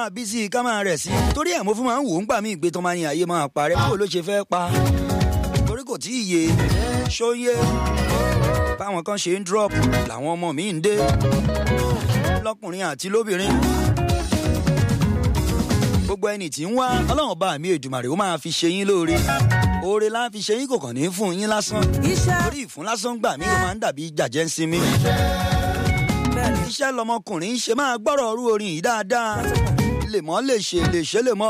máa bí sí i ká máa rẹ̀ sí i torí ẹ̀ mo fún máa ń wò ó ń gbà mí ìgbé tó máa ní ayé máa parẹ́ báwo ló ṣe fẹ́ pa torí kò tí ì yé ṣóyé báwọn kan ṣe ń drop làwọn ọmọ mi ń dé lọkùnrin àti lóbìnrin gbogbo ẹni tí ń wá ọlọ́run bá mi èdùmàrè ó máa fi ṣe yín lóore oore la fi ṣe yín kò kàn ní fún yín lásán torí ìfún lásán gbà mí ó máa ń dàbí jàjẹ́ ń sinmi iṣẹ́ lọmọkùnrin ṣe máa gbọ́rọ̀ ọrú orin yìí dáadáa lè mọ́ lè ṣe lè ṣe lè mọ́